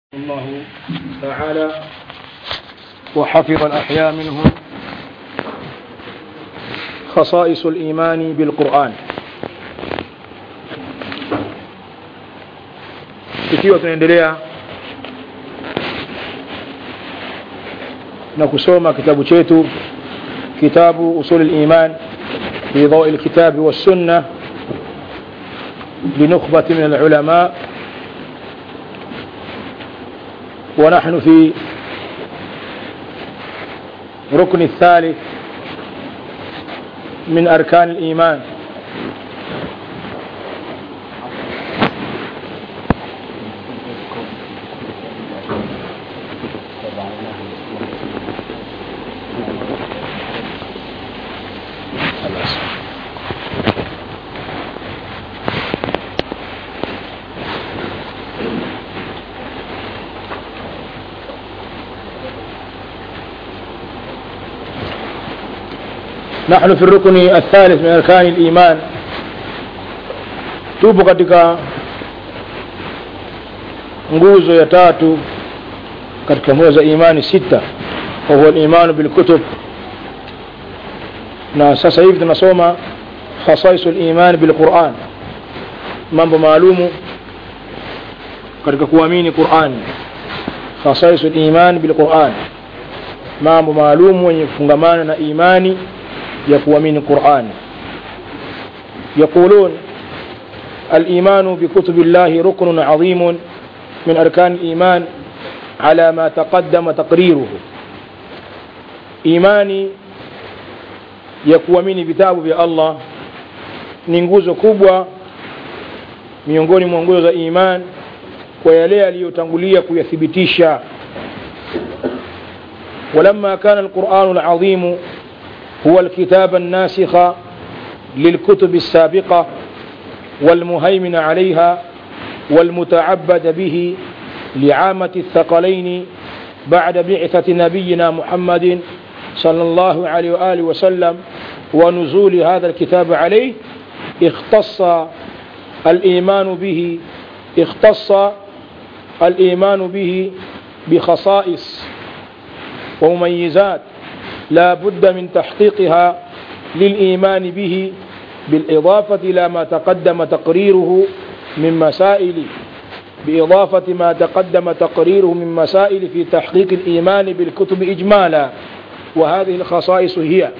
الله تعالى وحفظ الأحياء منهم خصائص الإيمان بالقرآن ikiwa tunaendelea na kusoma kitabu chetu kitabu usul liman fi ضوء الكتاب والسنة لنخبة من العلماء ونحن في ركن الثالث من أركان الإيمان نحن في الركن الثالث من أركان الإيمان tupo katika nguzo ya tatu katika nguzo za imani sita wahuwa limanu bilkutub na sasa hivi tunasoma khasaisu liman bilquran mambo maalumu katika kuamini qurani khasaisu liman bilquran mambo maalumu yenye kufungamana na imani ya kuamini qurani يقولون الإيمان بكتب الله ركن عظيم من أركان الإيمان على ما تقدم تقريره إيماني ya kuamini vitabu vya Allah ni nguzo kubwa miongoni mwa nguzo za iman kwa yale aliyotangulia kuyathibitisha ولما كان القرآن العظيم هو الكتاب الناسخ للكتب السابقة والمهيمن عليها والمتعبد به لعامة الثقلين بعد بعثة نبينا محمد صلى الله عليه وآله وسلم ونزول هذا الكتاب عليه اختص الإيمان به اختص الإيمان به بخصائص ومميزات لا بد من تحقيقها للإيمان به بالإضافة إلى ما تقدم تقريره من مسائل بإضافة ما تقدم تقريره من مسائل في تحقيق الإيمان بالكتب إجمالا وهذه الخصائص هي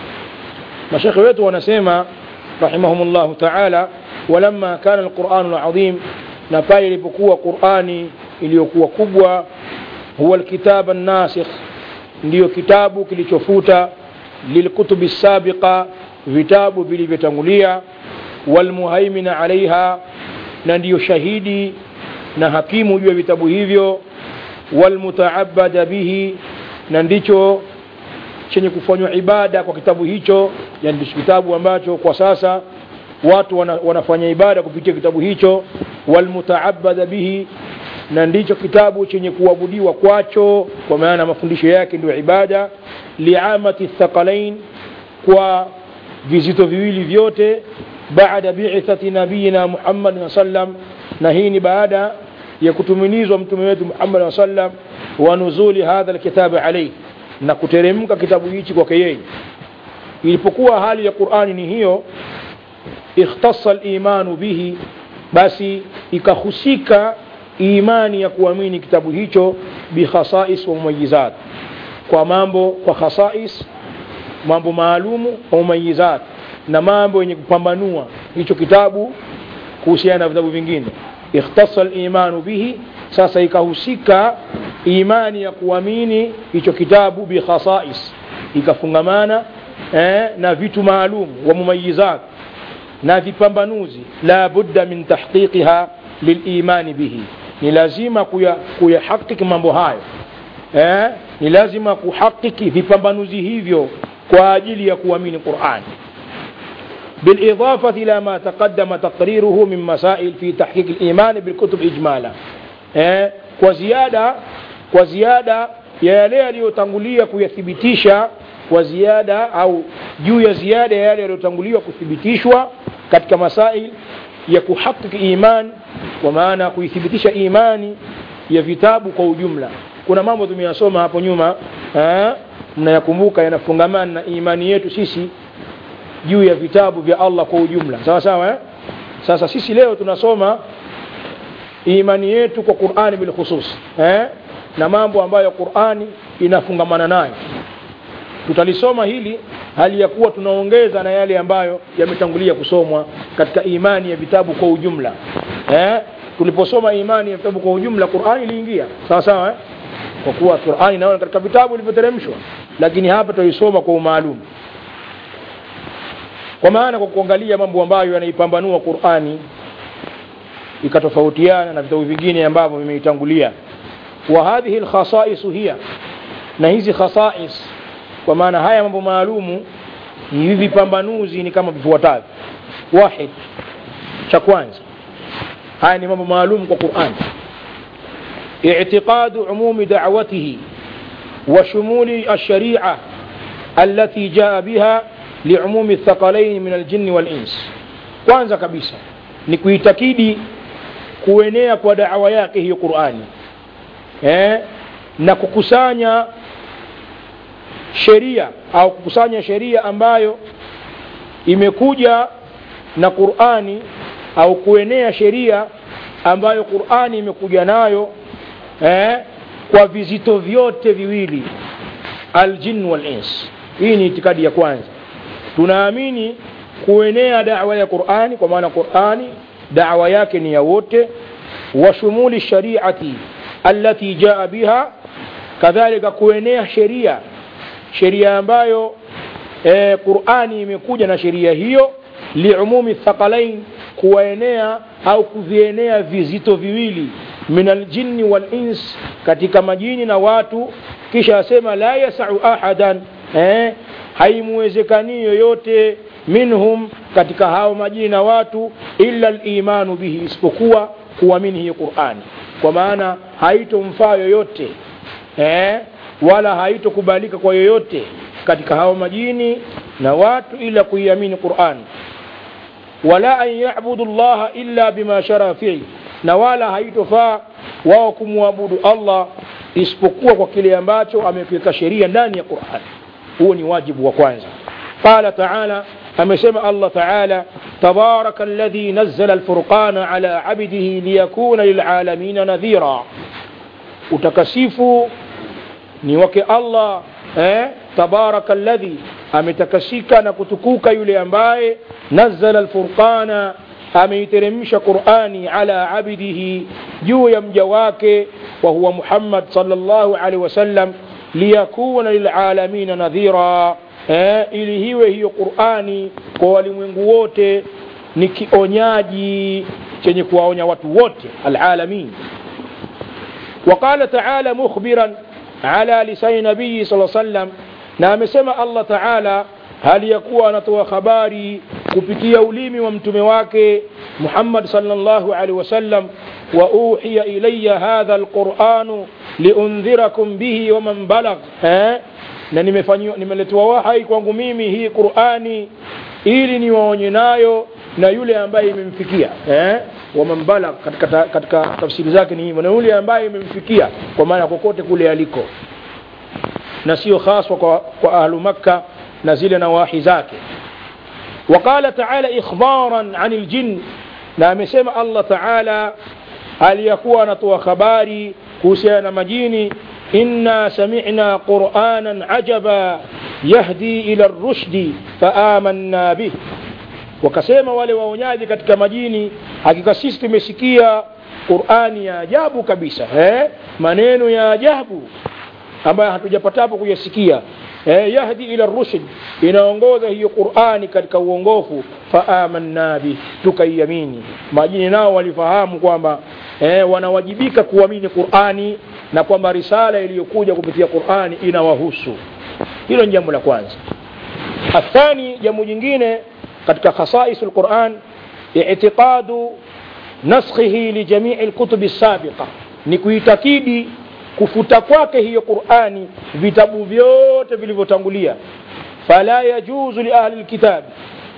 مشايخ wetu wanasema رحمهم الله تعالى ولما كان القرآن العظيم na pale ilipokuwa Qur'ani iliyokuwa kubwa huwa alkitab an-nasikh ndiyo kitabu kilichofuta lilkutubi sabiqa vitabu vilivyotangulia walmuhaimina alaiha na ndiyo shahidi na hakimu juu ya vitabu hivyo walmutaabada bihi na ndicho chenye kufanywa ibada kwa kitabu hicho yani ndicho kitabu ambacho kwa sasa watu wana, wanafanya ibada kupitia kitabu hicho walmutaabada bihi na ndicho kitabu chenye kuabudiwa kwacho kwa maana mafundisho yake ndio ibada liamati thaqalain kwa vizito viwili vyote baada bi'thati nabiyina Muhammad sallam na hii ni baada ya kutumilizwa mtume wetu Muhammad sallam wa nuzuli hadha alkitab alayhi na kuteremka kitabu hichi kwake yeye ilipokuwa hali ya Qur'ani ni hiyo ikhtassa al-imanu bihi basi ikahusika imani ya kuamini kitabu hicho bikhasais wa mumayizat kwa mambo kwa khasais mambo maalumu wa mumayizat na mambo yenye kupambanua hicho kitabu kuhusiana na vitabu vingine ikhtassa al-imanu bihi sasa ikahusika imani ya kuamini hicho kitabu bikhasais ikafungamana eh, na vitu maalum wa mumayizat na vipambanuzi la budda min tahqiqiha lilimani bihi ni lazima kuyahakiki mambo hayo eh? ni lazima kuhakiki vipambanuzi hivyo kwa ajili ya kuamini Qur'an بالإضافة إلى ما تقدم تقريره من مسائل في تحقيق الإيمان بالكتب إجمالا eh? kwa ziada kwa ziada ya yale yaliyotangulia kuyathibitisha kwa ziada au juu ya ziada ya yale yaliyotanguliwa kuthibitishwa katika masail ya kuhakiki iman kwa maana kuithibitisha imani ya vitabu kwa ujumla kuna mambo tumeyasoma hapo nyuma eh, mnayakumbuka yanafungamana na imani yetu sisi juu ya vitabu vya Allah kwa ujumla sawa sawa eh? sasa sisi leo tunasoma imani yetu kwa Qur'ani bil khusus eh? na mambo ambayo Qur'ani inafungamana nayo tutalisoma hili hali ya kuwa tunaongeza na yale ambayo yametangulia kusomwa katika imani ya vitabu kwa ujumla eh? tuliposoma imani ya vitabu kwa ujumla Qur'ani iliingia sawa sawa eh? kwa kuwa Qur'ani naona katika vitabu vilivyoteremshwa lakini hapa tuisoma kwa umaalum kwa maana kwa kuangalia mambo ambayo yanaipambanua Qur'ani ikatofautiana na vitabu vingine ambavyo vimeitangulia wa hadhihi alkhasa'is hiya na hizi khasa'is kwa maana haya mambo maalumu ni hivi pambanuzi ni kama vifuatavyo wahid cha kwanza haya ni mambo maalum kwa Qur'an اعتقاد عموم دعوته وشمول الشريعة التي جاء بها لعموم الثقلين من الجن والإنس kwanza kabisa ni kuitakidi kuenea kwa da'wa yake hiyo Qur'ani eh, na kukusanya sheria au kukusanya sheria ambayo imekuja na Qur'ani au kuenea sheria ambayo Qur'ani imekuja nayo eh, kwa vizito vyote viwili aljin wal ins hii ni itikadi ya kwanza tunaamini kuenea da'wa ya Qur'ani kwa maana Qur'ani da'wa yake ni ya wote wa shumuli shari'ati allati jaa biha kadhalika kuenea sheria sheria ambayo e, Qur'ani imekuja na sheria hiyo liumumi thaqalain kuwaenea au kuvienea vizito viwili min aljinni wal ins katika majini na watu kisha asema la yasau ahadan eh, haimuwezekani yoyote minhum katika hao majini na watu illa alimanu bihi isipokuwa kuamini hiyo Qur'ani kwa maana haitomfaa yoyote eh, wala haitokubalika kwa yoyote katika hao majini na watu ila kuiamini Qur'ani wala an ya'budu Allah illa bima shara fihi na wala haitofaa wao kumwabudu Allah isipokuwa kwa kile ambacho amekiweka sheria ndani ya Qur'an huo ni wajibu wa kwanza qala ta'ala amesema Allah ta'ala tabaraka alladhi nazzala alfurqana ala abdihi liyakuna lilalamin nadhira utakasifu ni wake Allah eh tabaraka alladhi ametakasika na kutukuka yule ambaye nazzala alfurqana ameiteremsha Qur'ani ala abdihi juu ya mja wake wa huwa Muhammad sallallahu alaihi wasallam liyakuna lilalamin nadhira eh, ili hiwe hiyo Qur'ani kwa walimwengu wote ni kionyaji chenye kuwaonya watu wote alalamin وقال تعالى مخبرا على لسان نبي صلى الله عليه وسلم na amesema Allah Ta'ala hali ya kuwa anatoa habari kupitia ulimi wa mtume wake Muhammad sallallahu alaihi wasallam wa uhiya ilayya hadha alquranu liundhirakum bihi wa man balagh eh na nimefanywa nimeletewa wahai kwangu mimi hii Qur'ani ili niwaonye nayo na yule ambaye imemfikia eh wa man balagh katika, katika tafsiri zake ni hivyo na yule ambaye imemfikia kwa maana kokote kule aliko na sio haswa kwa, kwa ahlu makka na zile nawahi zake وقال تعالى إخبارا عن الجن na amesema Allah Ta'ala aliyakuwa anatoa habari kuhusiana na majini inna sami'na qur'anan ajaba yahdi ila ar-rushdi faamanna bih wakasema wale waonyaji katika majini hakika sisi tumesikia Qur'ani ya ajabu kabisa eh maneno ya ajabu ambayo hatujapatapo kuyasikia eh, yahdi ila rushd inaongoza hiyo Qur'ani katika uongofu faamanna bi tukaiamini majini nao walifahamu kwamba eh, wanawajibika kuamini Qur'ani na kwamba risala iliyokuja kupitia Qur'ani inawahusu hilo ni jambo la kwanza athani jambo jingine katika khasais alquran i'tiqadu naskhihi li jami'i alkutub as-sabiqa ni kuitakidi kufuta kwake hiyo Qur'ani vitabu vyote vilivyotangulia fala yajuzu li ahli alkitab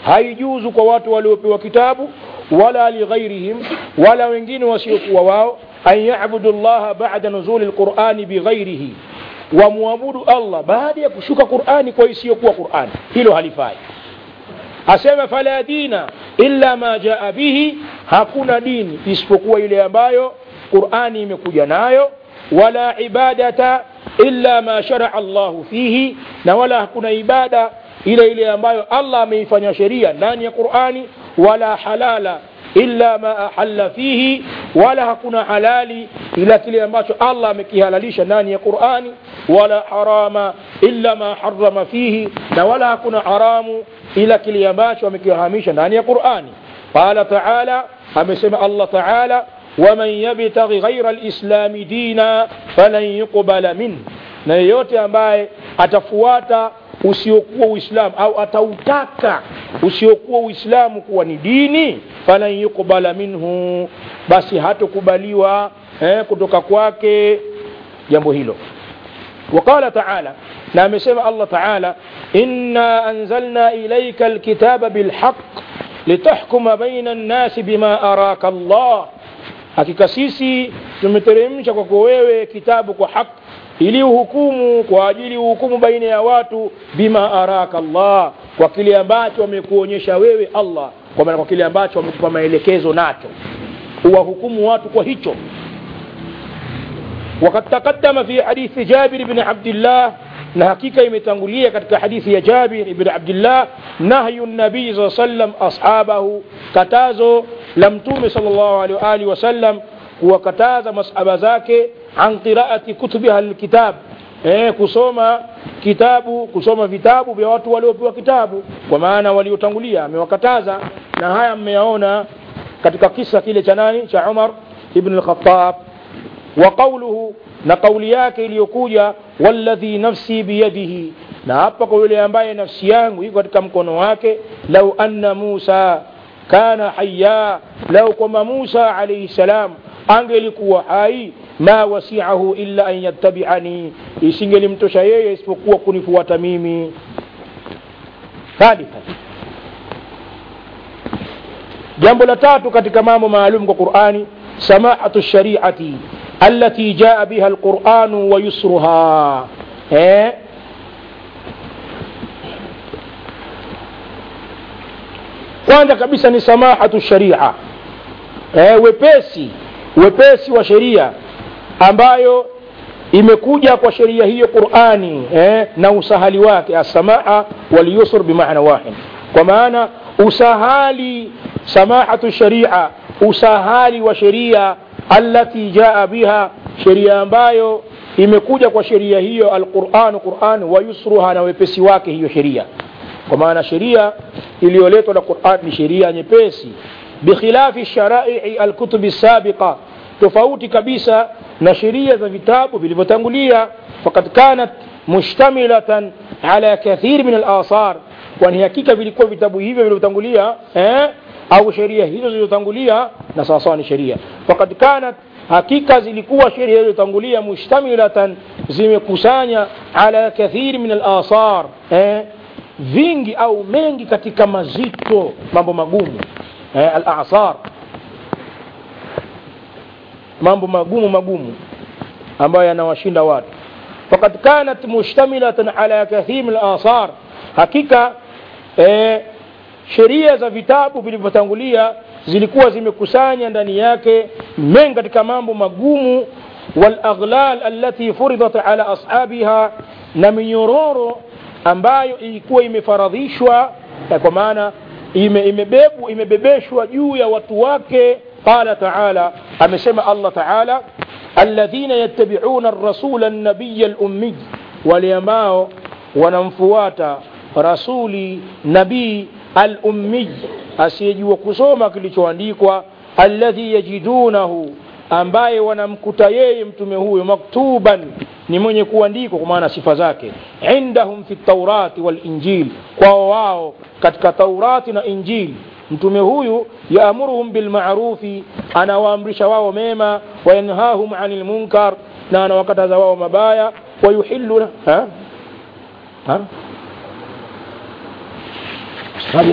haijuzu kwa watu waliopewa kitabu wala lighairihim wala wengine wasiokuwa wao an yabudu llaha bada nuzuli lqurani bighairihi wamwabudu allah baada ya kushuka qurani kwa isiyokuwa qurani hilo halifai asema fala dina illa ma jaa bihi hakuna dini isipokuwa ile ambayo qurani imekuja nayo wala ibadata illa ma sharaa llahu fihi na wala hakuna ibada ile ile ambayo allah ameifanya sheria ndani ya qurani wala halala illa ma ahalla fihi wala hakuna halali ila kile ambacho allah amekihalalisha ndani ya qurani wala harama illa ma harama fihi na wala hakuna haramu ila kile ambacho amekiharamisha ndani ya qurani qala taala amesema allah taala waman yabtaghi ghaira lislami dina falan yuqbala minh na yeyote ambaye atafuata usiokuwa uislamu au atautaka usiokuwa uislamu kuwa ni dini falan yuqbala minhu basi hatokubaliwa eh, kutoka kwake jambo hilo وقال تعالى نعم سمع الله تعالى إنا أنزلنا إليك الكتاب بالحق لتحكم بين الناس بما أراك الله hakika sisi tumeteremsha kwako wewe kitabu kwa haki ili uhukumu kwa ajili uhukumu baina ya watu bima araka Allah kwa kile ambacho amekuonyesha wewe Allah kwa maana kwa kile ambacho amekupa maelekezo nacho uwahukumu watu kwa hicho وقد تقدم في حديث جابر بن عبد الله na hakika imetangulia katika hadithi ya Jabir ibn Abdullah nahyu nabii saa sallam ashabahu, katazo la Mtume sallallahu alaihi wa alihi wasallam kuwakataza masahaba zake an qiraati kutubiha alkitab, eh, kusoma kitabu kusoma vitabu vya watu waliopewa kitabu, kwa maana waliotangulia amewakataza, na haya mmeyaona katika kisa kile cha nani cha Umar ibn al-Khattab wa qawluhu na kauli yake iliyokuja walladhi nafsi biyadihi na hapa kwa yule ambaye nafsi yangu iko katika mkono wake lau anna musa kana haya lau kwamba musa alaihi salam angelikuwa hai ma wasiahu illa an yattabiani isingelimtosha yeye isipokuwa kunifuata mimi thalitha jambo la tatu katika mambo maalum kwa qurani samahatu shariati التي جاء بها القرآن ويسرها eh? kwanza kabisa ni samahatu sharia eh, wepesi wepesi wa sheria ambayo imekuja kwa sheria hiyo qurani eh, na usahali wake assamaha walyusr bimaana wahid kwa maana usahali samahatu sharia usahali wa sheria allati jaa biha sheria ambayo imekuja kwa sheria hiyo alquran quran wa yusruha na wepesi wake hiyo sheria kwa maana sheria iliyoletwa na quran ni sheria nyepesi bikhilafi sharai alkutubi sabiqa tofauti kabisa na sheria za vitabu vilivyotangulia fakad kanat mushtamilatan ala kathiri min alathar kwani hakika vilikuwa vitabu hivyo vilivyotangulia eh? au sheria hizo zilizotangulia na sawasawa ni sheria fakad kanat hakika zilikuwa sheria zilizotangulia mushtamilatan zimekusanya ala kathiri min alathar eh? vingi au mengi katika mazito mambo magumu eh? alathar mambo magumu magumu ambayo yanawashinda watu fakad kanat mushtamilatan ala kathiri min alathar hakika eh, sheria za vitabu vilivyotangulia zilikuwa zimekusanya ndani yake mengi katika mambo magumu walaghlal allati furidat ala ashabiha na minyororo ambayo ilikuwa imefaradhishwa kwa maana ime, imebebu imebebeshwa juu ya watu wake qala taala amesema allah taala alladhina yattabi'una ar-rasula an-nabiyya al-ummi wale ambao wanamfuata rasuli nabii al-ummi asiyejua kusoma kilichoandikwa alladhi yajidunahu ambaye wanamkuta yeye mtume huyo maktuban ni mwenye kuandikwa kwa maana sifa zake indahum fi taurati wal injil kwao wao katika taurati na injili mtume huyu yaamuruhum bilmarufi anawaamrisha wao mema wayanhahum anil munkar na anawakataza wao mabaya wayuhillu ha? Ha? Sadia.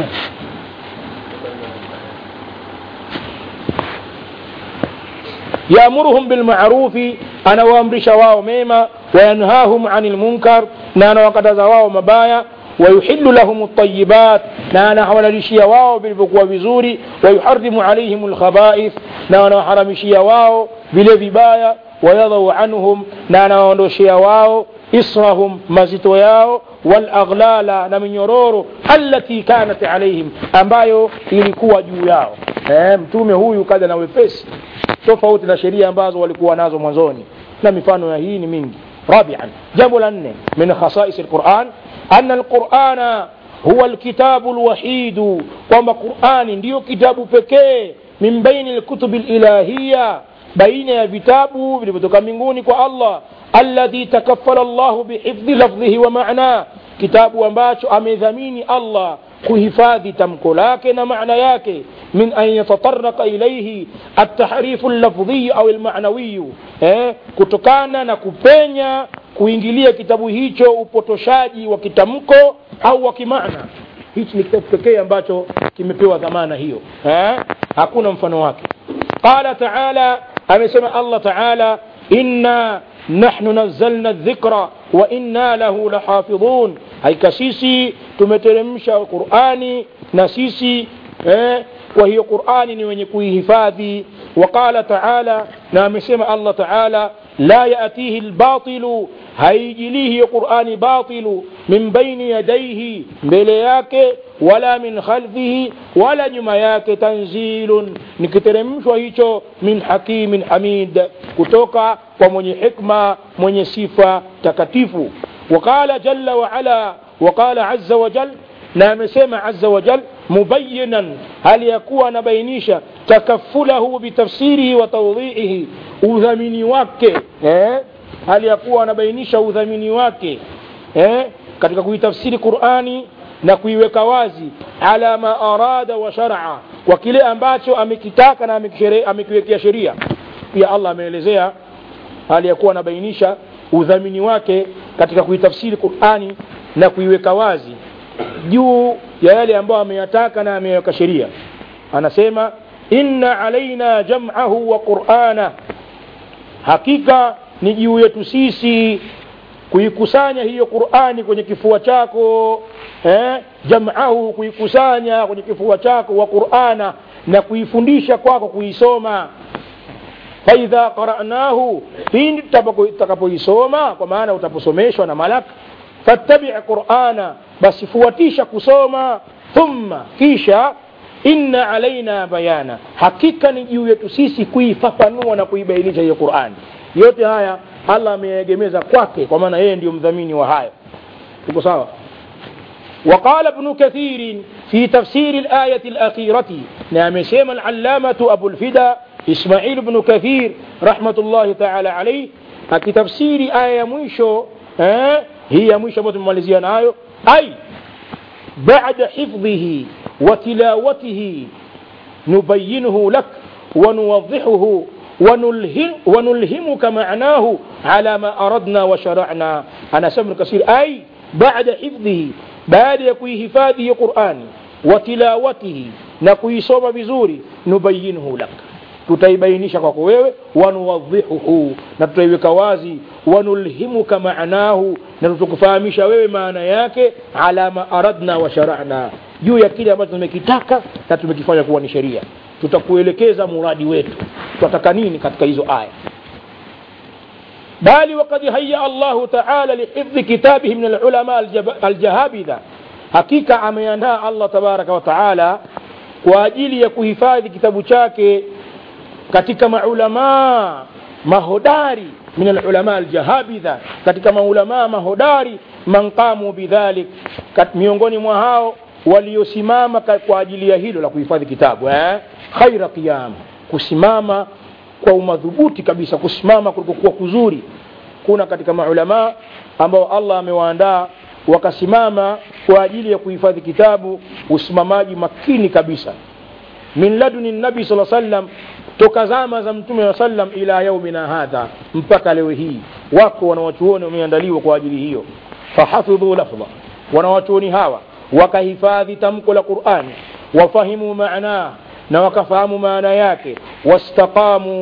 yaamuruhum bilmarufi anawaamrisha wao mema wayanhahum ani lmunkar na anawakataza wao mabaya ويحل لهم الطيبات نانا حولالشيا واو بالبقوة بزوري ويحرم عليهم الخبائث نانا حرمشيا واو بلببايا ويضع عنهم نانا وندوشيا واو إصرهم مزيتو ياو والأغلال نمن يرورو التي كانت عليهم ambayo ilikuwa juu yao eh, mtume huyu kaja na wepesi tofauti na sheria ambazo walikuwa nazo mwanzoni na mifano ya hii ni mingi رابعا جنب لأنه من خصائص القرآن أن القرآن هو الكتاب الوحيد kwamba qurani ndiyo kitabu pekee min baini lkutubi lilahiya baina ya vitabu vilivyotoka mbinguni kwa allah alladhi takafala llahu bihifdhi lafdhihi wa manaa kitabu ambacho amedhamini allah kuhifadhi tamko lake na maana yake min an yatataraka ilaihi altahrifu llafdhiyu au lmanawiyu eh, kutokana na kupenya kuingilia kitabu hicho upotoshaji wa kitamko au wa kimaana hichi ni kitabu pekee ambacho kimepewa dhamana hiyo eh? hakuna mfano wake qala taala amesema allah taala inna nahnu nazzalna dhikra wa inna lahu lahafidhun haika sisi tumeteremsha qurani na sisi eh, kwa hiyo qurani ni wenye kuihifadhi waqala taala na amesema allah taala la yatihi lbatilu haijilii hiyo qurani batilu min baini yadaihi mbele yake wala min khalfihi wala nyuma yake tanzilun ni kiteremshwa hicho min hakimin hamid kutoka kwa mwenye hikma mwenye sifa takatifu وقال جل وعلا وقال عز وجل na amesema azza wajal mubayinan hali ya kuwa anabainisha takafulahu bitafsirihi wa taudhiihi udhamini wake eh? hali ya kuwa anabainisha udhamini wake eh? katika kuitafsiri qurani na kuiweka wazi ala ma arada wa sharaa kwa kile ambacho amekitaka na amekiwekea sheria pia allah ameelezea hali ya kuwa anabainisha udhamini wake katika kuitafsiri qurani na kuiweka wazi juu ya yale ambayo ameyataka na ameweka sheria anasema inna alaina jam'ahu wa qur'ana hakika ni juu yetu sisi kuikusanya hiyo qurani kwenye kifua chako eh? jam'ahu kuikusanya kwenye kifua chako wa qur'ana na kuifundisha kwako kuisoma faidha qara'nahu pindi tutakapoisoma kwa maana utaposomeshwa na malaka fattabi qur'ana basi fuatisha kusoma thumma kisha inna alaina bayana hakika ni juu yetu sisi kuifafanua na kuibainisha hiyo qurani yote haya allah ameegemeza kwake kwa maana yeye ndio mdhamini wa haya tuko sawa وقال ابن كثير في تفسير الآية الأخيرة نعم سيما العلامة أبو الفدا إسماعيل بن كثير رحمة الله تعالى عليه أكي تفسير آية ميشو ها هي ميشو متمالزيان آيو أي بعد حفظه وتلاوته نبينه لك ونوضحه ونلهم ونلهمك معناه على ما أردنا وشرعنا أنا سمر كثير أي بعد حفظه بعد يكوي هفاده قرآن وتلاوته نكوي صوم بزوري نبينه لك tutaibainisha kwako wewe wanuwadhihuhu na tutaiweka wazi wanulhimuka maanahu na tutakufahamisha wewe maana yake ala ma aradna wa sharana juu ya kile ambacho tumekitaka na tumekifanya kuwa ni sheria tutakuelekeza muradi wetu tunataka nini katika hizo aya bali wakad haya allahu taala lihifdhi kitabihi min alulama aljahabidha hakika ameandaa allah tabaraka wa taala kwa ajili ya kuhifadhi kitabu chake katika maulamaa mahodari min alulama aljahabidha katika maulamaa mahodari man qamu bidhalik miongoni mwa hao waliosimama kwa ajili ya hilo la kuhifadhi kitabu eh? khaira qiyam kusimama kwa umadhubuti kabisa kusimama kulikokuwa kuzuri kuna katika maulamaa ambao allah amewaandaa wakasimama kwa ajili ya kuhifadhi kitabu usimamaji makini kabisa min laduni nabi saa sallam toka zama za mtume wa sallam ila yaumina hadha mpaka leo hii wako wanawachuoni wameandaliwa kwa ajili hiyo fahafidhu lafdha wanawachuoni hawa wakahifadhi tamko la qurani wafahimu maanaa na wakafahamu maana yake wastaqamu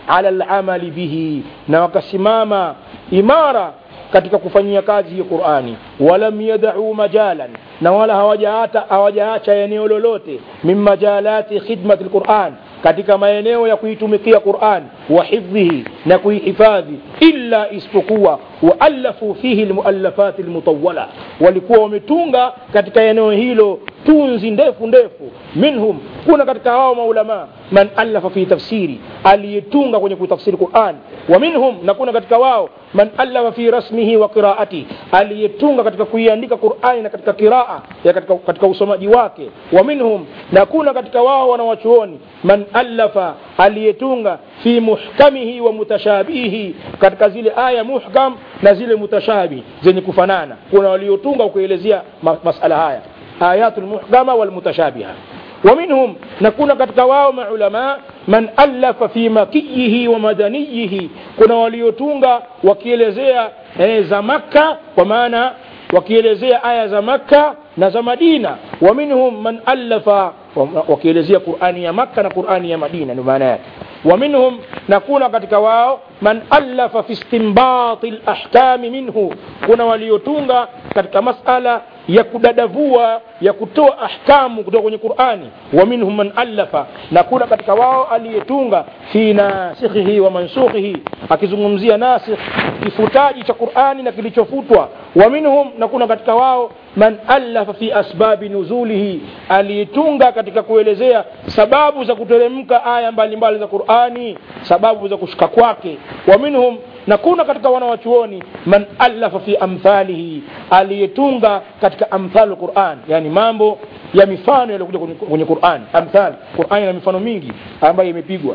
ala alamali bihi na wakasimama imara katika kufanyia kazi hii qurani walam yadau majalan na wala hawajaacha hawajaacha eneo lolote min majalati khidmati lquran katika maeneo ya kuitumikia quran wa hifdhihi na kuihifadhi illa isipokuwa waalafu fihi lmuallafati lmutawala walikuwa wametunga katika eneo hilo tunzi ndefu ndefu minhum kuna katika hao maulama man alafa fi tafsiri aliyetunga kwenye kutafsiri quran wa minhum na kuna katika wao man alafa fi rasmihi wa qiraati aliyetunga katika kuiandika qurani na katika qiraa ya katika, katika usomaji wake wa minhum na kuna katika wao wanawachuoni man alafa aliyetunga fi muhkamihi wa mutashabihi katika zile aya muhkam na zile mutashabi zenye kufanana kuna waliotunga kuelezea ma, masala haya ayatu lmuhkama walmutashabiha ومنهم نكون katika wao maulama man alafa fi makiyihi wa madaniyihi kuna waliotunga wakielezea eh, za makka kwa maana wakielezea aya za makka na za madina wa minhum man alafa wakielezea qurani ya makka na qurani ya madina ndio maana yake ومنهم نكون katika wao man alafa fi istinbati lahkami minhu kuna waliotunga katika masala ya kudadavua ya kutoa ahkamu kutoka kwenye qurani wa minhum man alafa na kuna katika wao aliyetunga fi nasikhihi wa mansukhihi akizungumzia nasikh kifutaji cha qurani na kilichofutwa wa minhum na kuna katika wao man alafa fi asbabi nuzulihi aliyetunga katika kuelezea sababu za kuteremka aya mbalimbali za qurani sababu za kushuka kwake wa minhum na kuna katika wanawachuoni man alafa fi amthalihi aliyetunga katika amthal quran yani mambo ya mifano yaliyokuja kwenye, kwenye quran amthal quran ina mifano mingi ambayo imepigwa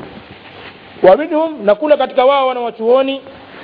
wa minhum na kuna katika wao wanawachuoni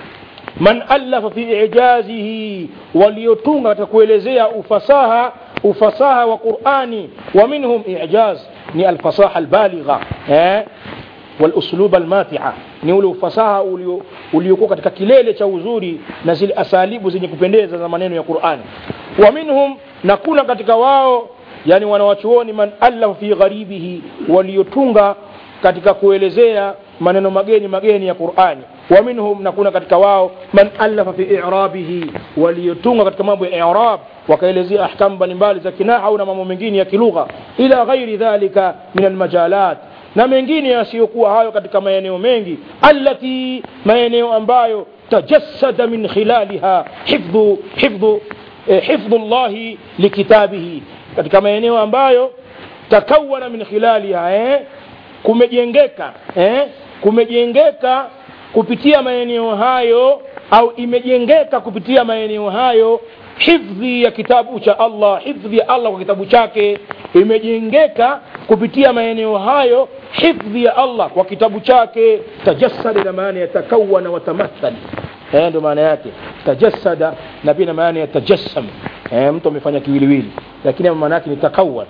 man alafa fi ijazihi waliotunga katika kuelezea ufasaha ufasaha wa qurani wa minhum ijaz ni alfasaha albaligha eh? walusluba almatia ni ule ufasaha uliokuwa katika kilele cha uzuri na zile asalibu zenye kupendeza za maneno ya qurani wa minhum na kuna katika wao yani wanawachuoni man allafa fi gharibihi waliotunga katika kuelezea maneno mageni mageni ya qurani wa minhum na kuna katika wao man allafa fi irabihi waliotunga katika mambo ya irab wakaelezea ahkamu mbalimbali za kinahau na mambo mengine ya kilugha ila ghairi dhalika min almajalat na mengine yasiyokuwa hayo katika maeneo mengi allati maeneo ambayo tajassada min khilaliha hifdhu hifdhu eh, hifdhu llahi likitabihi katika maeneo ambayo takawana min khilaliha eh, kumejengeka eh, kumejengeka kupitia maeneo hayo au imejengeka kupitia maeneo hayo hifdhi ya kitabu cha Allah hifdhi ya Allah kwa kitabu chake imejengeka kupitia maeneo hayo hifdhi ya Allah kwa kitabu chake tajassada na maana ya takawana wa tamathal eh ndio maana yake tajassada na pia na maana ya tajassam eh mtu amefanya kiwiliwili lakini maana yake ni takawan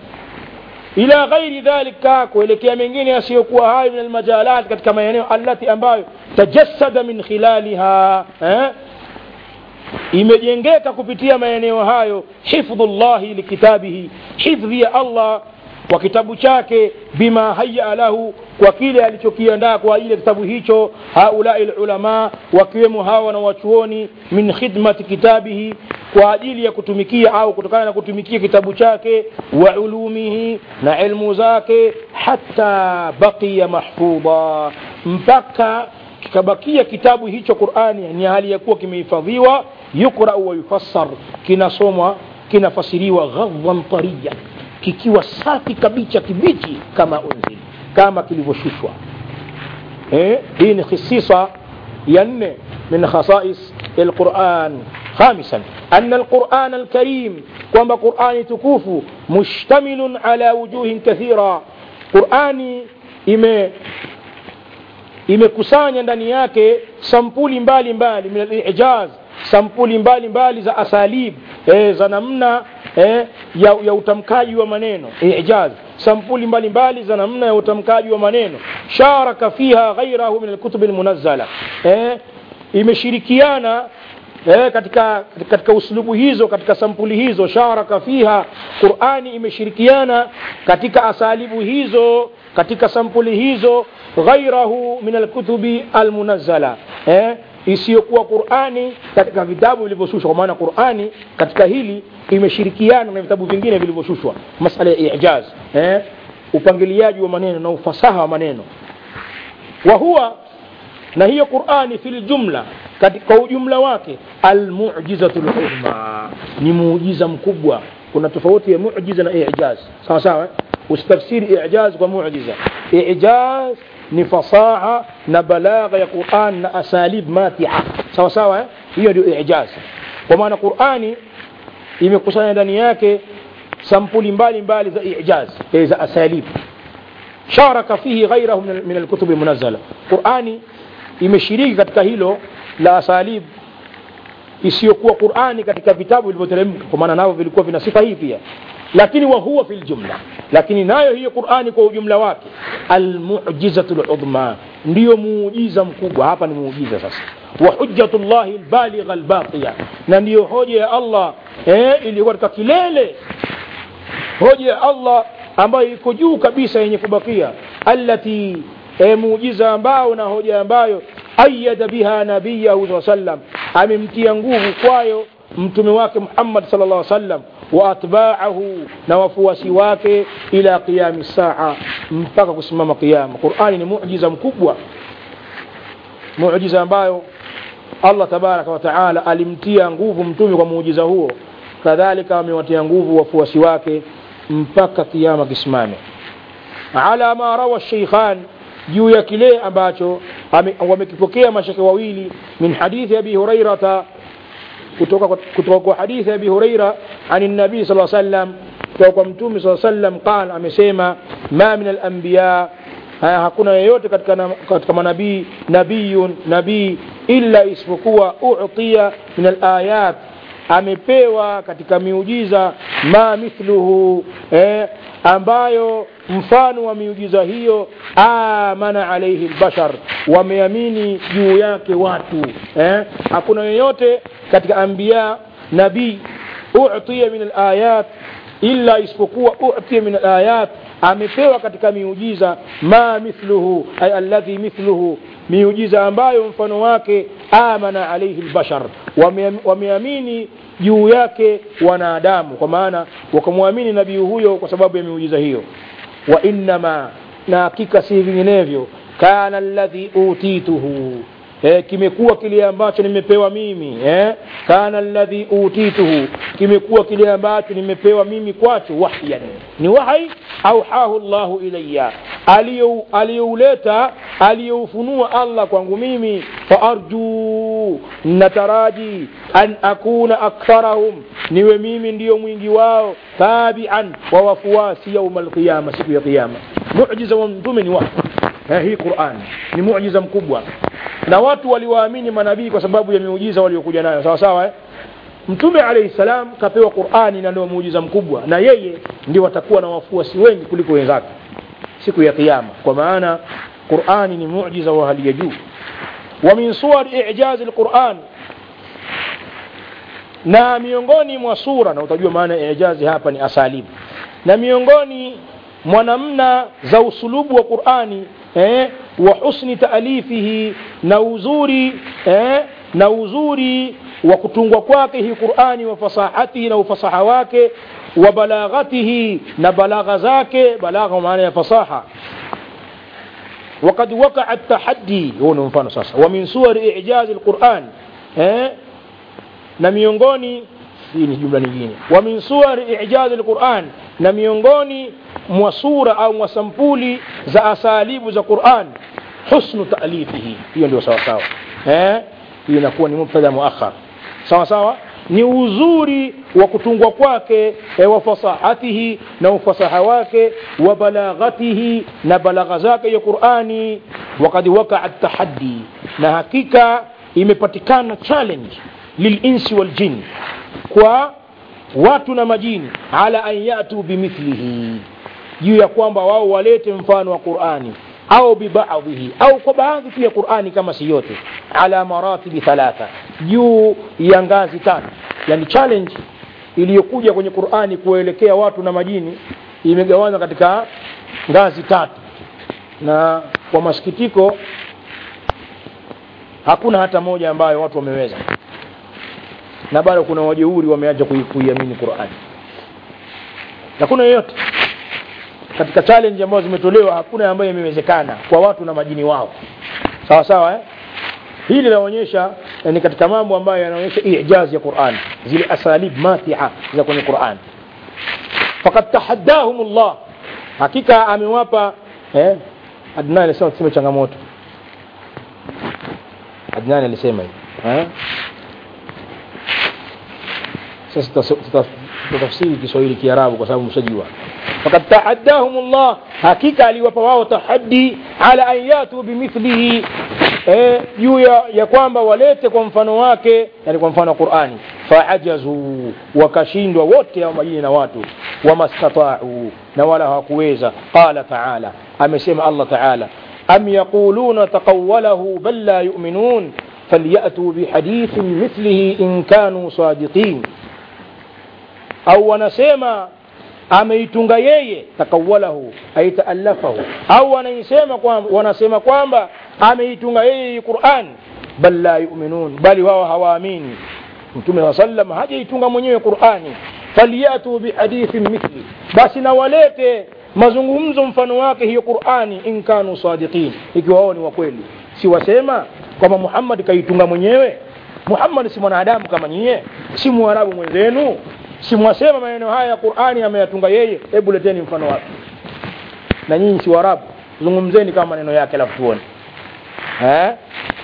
ila ghairi dhalika kuelekea mengine yasiyokuwa hayo min almajalat katika maeneo allati ambayo tajassada min khilaliha eh imejengeka kupitia maeneo hayo hifdhullahi likitabihi hifdhi ya Allah kwa kitabu chake bima haya lahu kwa kile alichokiandaa kwa ajili ya kitabu hicho haulai lulama wakiwemo hawa wanawachuoni min khidmati kitabihi kwa ajili ya kutumikia au kutokana na kutumikia kitabu chake wa ulumihi na ilmu zake hata baqiya mahfudha mpaka kikabakia kitabu hicho qurani ni hali ya kuwa kimehifadhiwa yuqrau wa yufassar kinasomwa kinafasiriwa ghadhan tariyan kikiwa safi kabisa kibichi kama unzil kama kilivyoshushwa eh, hii ni khisisa ya nne min khasais alquran خامسا أن القرآن الكريم كما قرآن تكوف مشتمل على وجوه كثيرة قرآن إما imekusanya ndani yake sampuli mbalimbali min alijaz sampuli mbalimbali za asalib e, za namna e, ya, ya utamkaji wa maneno ijaz sampuli mbalimbali za namna ya utamkaji wa maneno sharaka fiha ghairahu min alkutub almunazzala e, imeshirikiana eh, katika, katika uslubu hizo katika sampuli hizo sharaka fiha qurani imeshirikiana katika asalibu hizo katika sampuli hizo ghairahu min alkutubi almunazzala eh, isiyokuwa qurani katika vitabu vilivyoshushwa kwa maana qurani katika hili imeshirikiana na vitabu vingine vilivyoshushwa masala ya ijaz eh, upangiliaji wa maneno na ufasaha wa maneno wa huwa na hiyo qurani fi ljumla kwa ujumla wake almujizatu luzma ni muujiza mkubwa kuna tofauti ya mujiza na ijaz sawa sawa usitafsiri ijaz kwa mujiza ijaz ni fasaha na balagha ya quran na asalib matia sawa sawa hiyo ndio ijaz kwa maana qurani imekusanya ndani yake sampuli mbalimbali za ijaz za asalib sharaka fihi ghairahu min alkutubi munazzala qurani imeshiriki katika hilo la asalib isiyokuwa qurani katika vitabu vilivyoteremka kwa maana navyo vilikuwa vina sifa hii pia lakini wa huwa fi ljumla lakini nayo hiyo qurani kwa ujumla wake almujizatu ludhma ndiyo muujiza mkubwa hapa ni muujiza sasa wa hujjatu llahi lbaligha lbaqiya na ndiyo hoja ya allah eh, iliyokuwa katika kilele hoja ya allah ambayo iko juu kabisa yenye kubakia allati e, muujiza ambao na hoja ambayo ayada biha nabiyahu saa sallam amemtia nguvu kwayo mtume wake muhammad sal llah sallam wa atbaahu na wafuasi wake ila qiyami saa mpaka kusimama qiyama qurani ni mujiza mkubwa mujiza ambayo allah tabaraka wataala alimtia nguvu mtume kwa muujiza huo kadhalika amewatia nguvu wafuasi wake mpaka kiama kisimame ala ma rawa sheikhan juu ya kile ambacho wamekipokea mashake wawili min hadithi abi hurairata kutoka kutoka kwa hadithi abi huraira ani nabii saa sallam kutoka kwa mtume saa sallam qal amesema ma min alambiya hakuna yeyote katika, katika manabii nabiyun nabii illa isipokuwa utiya min alayat amepewa katika miujiza ma mithluhu eh, ambayo mfano wa miujiza hiyo amana alaihi lbashar wameamini juu yake watu eh? hakuna yoyote katika ambiya nabii utiya min alayat illa isipokuwa utiya min alayat amepewa katika miujiza ma mithluhu ay alladhi mithluhu miujiza ambayo mfano wake amana alaihi lbashar wameamini juu yake wanadamu kwa maana wakamwamini nabii huyo kwa sababu ya miujiza hiyo wa innama na hakika si vinginevyo kana alladhi utituhu eh, kimekuwa kile ambacho nimepewa mimi eh? kana alladhi utituhu kimekuwa kile ambacho nimepewa mimi kwacho wahyan ni wahai auhahu llahu ilaya aliyouleta aliyoufunua allah kwangu mimi faarjuu nataraji an akuna aktharahum niwe mimi ndiyo mwingi wao tabian wa wafuasi yauma alqiyama siku ya qiyama mujiza wa mtume ni wahi hii quran ni mujiza mkubwa na watu waliwaamini manabii kwa sababu ya miujiza waliokuja nayo sawa sawa eh? mtume alaihi salam kapewa qurani na ndio muujiza mkubwa na yeye ndio watakuwa na wafuasi wengi kuliko wenzake siku ya kiyama kwa maana qurani ni mujiza wa hali ya juu wa min suwar ijazi lquran na miongoni mwa sura na utajua maana ya ijazi hapa ni asalibu na miongoni mwa namna za usulubu wa qurani eh, wa husni taalifihi na uzuri eh, na uzuri wa kutungwa kwake hii qurani wa fasahatihi na ufasaha wake wa balaghatihi na balagha zake balagha maana ya fasaha وقد وقع التحدي هو mfano sasa ومن صور إعجاز القرآن eh, na miongoni hii ni jumla nyingine wa min suwari ijazi lquran na miongoni mwa sura au mwa sampuli za asalibu za quran husnu taalifihi hiyo ndio sawa sawa eh hii inakuwa ni mubtada muakhar sawa sawa ni uzuri wa kutungwa kwake e, wa fasahatihi na ufasaha wake wa balaghatihi na balagha zake ya qurani wakad wakaa tahaddi na hakika imepatikana challenge lilinsi waljin kwa watu na majini ala an yatu bimithlihi juu ya kwamba wao walete mfano wa qurani au bibadhihi au kwa baadhi tu ya qurani kama si yote ala maratibi thalatha juu ya ngazi tatu yani challenge iliyokuja kwenye qurani kuwaelekea watu na majini imegawanywa katika ngazi tatu na kwa masikitiko hakuna hata moja ambayo watu wameweza na bado kuna wajeuri wameacha kui- kuiamini qurani hakuna yoyote katika challenge ambazo zimetolewa hakuna ambayo imewezekana kwa watu na majini wao sawa sawa eh? hili linaonyesha eh, ni katika mambo ambayo yanaonyesha ijazi ya Qur'an zile asalib matia za kwenye Qur'an faqad tahaddahum Allah hakika amewapa eh Adnan alisema tuseme changamoto Adnan alisema hivi eh sasa tutas- tutas- tutafsiri Kiswahili Kiarabu kwa sababu mshajua faqad tahaddahum Allah hakika aliwapa wao tahaddi ala an yatu bimithlihi eh, juu ya, ya kwamba walete kwa mfano wake yani kwa mfano wa Qur'ani faajazu wakashindwa wote hao majini na watu wamastata'u na wala hawakuweza qala ta'ala amesema Allah ta'ala am yaquluna taqawwalahu bal la yu'minun فليأتوا بحديث مثله إن كانوا صادقين au wanasema ameitunga yeye takawalahu aitaallafahu au wanaisema kwamba wanasema kwamba ameitunga yeye hii Qur'an bal la yu'minun bali wao hawaamini mtume wa sallam hajaitunga mwenyewe Qur'ani faliyatu bihadithin mithli basi na walete mazungumzo mfano wake hiyo Qur'ani in kanu sadiqin ikiwa wao ni wa kweli si wasema kwamba Muhammad kaitunga mwenyewe Muhammad si mwanadamu kama nyie si mwarabu mwenzenu si mwasema maneno haya ya Qur'ani ameyatunga yeye hebu leteni mfano wake na nyinyi si warabu zungumzeni kama maneno yake alafu tuone eh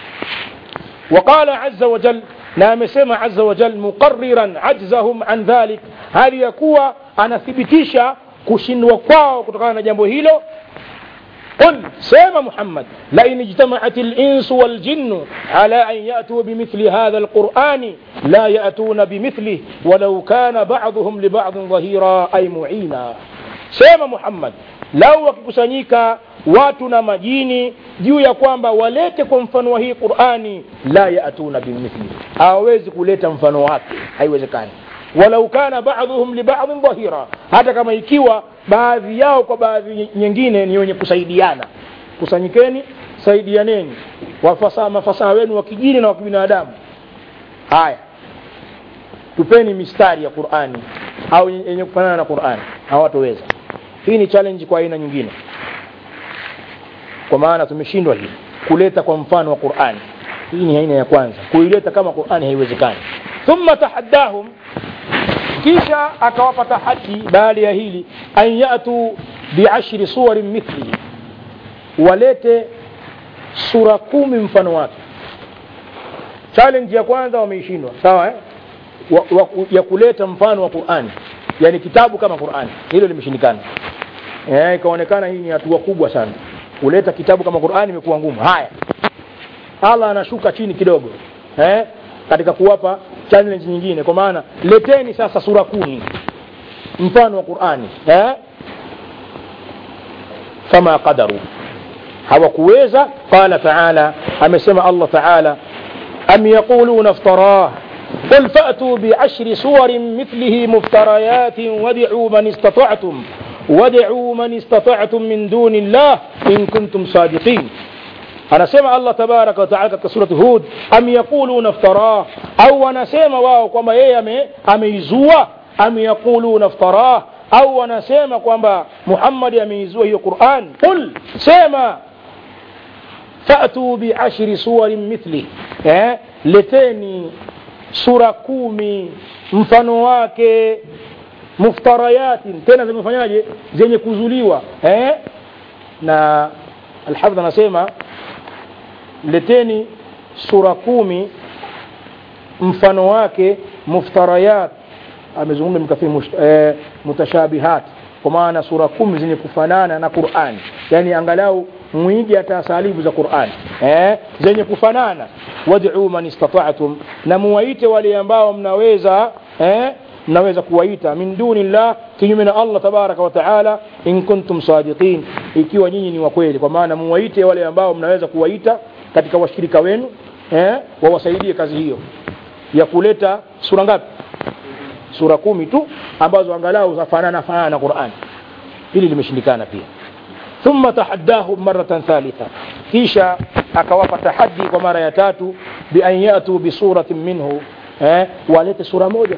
وقال عز وجل na amesema azza wa jal muqarriran ajzahum an dhalik hali ya kuwa anathibitisha kushindwa kwao kutokana na jambo hilo قل سيما محمد لئن اجتمعت الإنس والجن على أن يأتوا بمثل هذا القرآن لا يأتون بمثله ولو كان بعضهم لبعض ظهيرا أي معينا سيما محمد lau wakikusanyika watu na majini juu ya kwamba walete kwa mfano wa hii qurani la yatuna bimithli hawawezi kuleta mfano wake haiwezekani walau kana baadhuhum libadhin dhahira hata kama ikiwa baadhi yao kwa baadhi nyingine ni wenye kusaidiana kusanyikeni saidianeni wafasaha mafasaha wenu wa kijini na wa kibinadamu haya tupeni mistari ya qurani au yenye kufanana na qurani hawatoweza hii ni challenge kwa aina nyingine kwa maana tumeshindwa hii kuleta kwa mfano wa qurani hii ni aina ya kwanza kuileta kama qurani haiwezekani thumma tahaddahum kisha akawapa tahadi baada ya hili an yatu biashri suwarin mithlihi walete sura kumi mfano wake challenge ya kwanza wameishindwa sawa eh? wa, wa, ya kuleta mfano wa qurani yani kitabu kama qurani hilo limeshindikana eh, ikaonekana hii ni hatua kubwa sana kuleta kitabu kama qurani imekuwa ngumu haya allah anashuka chini kidogo eh? katika kuwapa challenge nyingine kwa maana leteni sasa sura kumi mfano wa qurani eh? fama qadaru hawakuweza qala taala amesema allah taala am yaquluna iftarah قل فأتوا بعشر صور مثله مفتريات وادعوا من استطعتم وادعوا من استطعتم من دون الله إن كنتم صادقين anasema allah tabaraka wataala katika surati hud am yaquluna iftarah au wanasema wao kwamba yeye ameizua am yaquluna iftarah au wanasema kwamba muhammadi ameizua hiyo quran qul sema fatu biashri suwarin mithli eh? leteni sura kumi mfano wake muftarayatin tena zimefanyaje zenye kuzuliwa eh? na alhafidh anasema leteni sura kumi mfano wake muftarayat amezungumza mkafiri eh, mutashabihat kwa maana sura kumi zenye kufanana na Qur'an yani angalau mwige hata salibu za Qur'an eh, zenye kufanana wad'u man istata'tum na muwaite wale ambao mnaweza eh, mnaweza kuwaita min dunillah kinyume na Allah tabaraka wa taala in kuntum sadiqin ikiwa nyinyi ni wakweli kwa maana muwaite wale ambao mnaweza kuwaita katika washirika wenu eh, wawasaidie kazi hiyo ya kuleta sura ngapi sura kumi tu ambazo angalau zafanana fanana na Qur'an hili limeshindikana pia thumma tahaddahum maratan thalitha kisha akawapa tahaddi kwa mara ya tatu bi an yatu bi suratin minhu eh, walete sura moja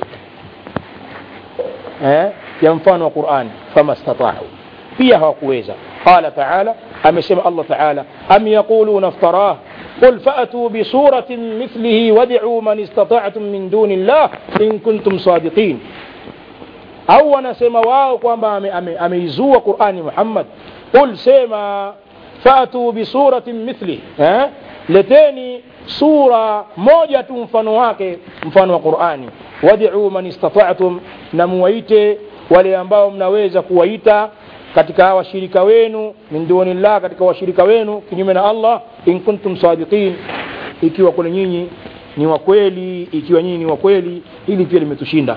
eh, ya mfano wa Qur'an fama stata'u pia hawakuweza qala ta'ala amesema Allah ta'ala am yaquluna iftarah قل فأتوا بسورة مثله وادعوا من استطعتم من دون الله إن كنتم صادقين au wanasema wao kwamba ameizua ame, ame qurani muhammad qul sema fatu bisuratin mithli eh? leteni sura moja tu mfano wake mfano wa qurani wadiu man istata'tum na muwaite wale ambao mnaweza kuwaita katika washirika wenu min dunillah katika washirika wenu kinyume na allah in kuntum sadiqin ikiwa kuna nyinyi ni wakweli ikiwa nyinyi ni wakweli hili pia limetushinda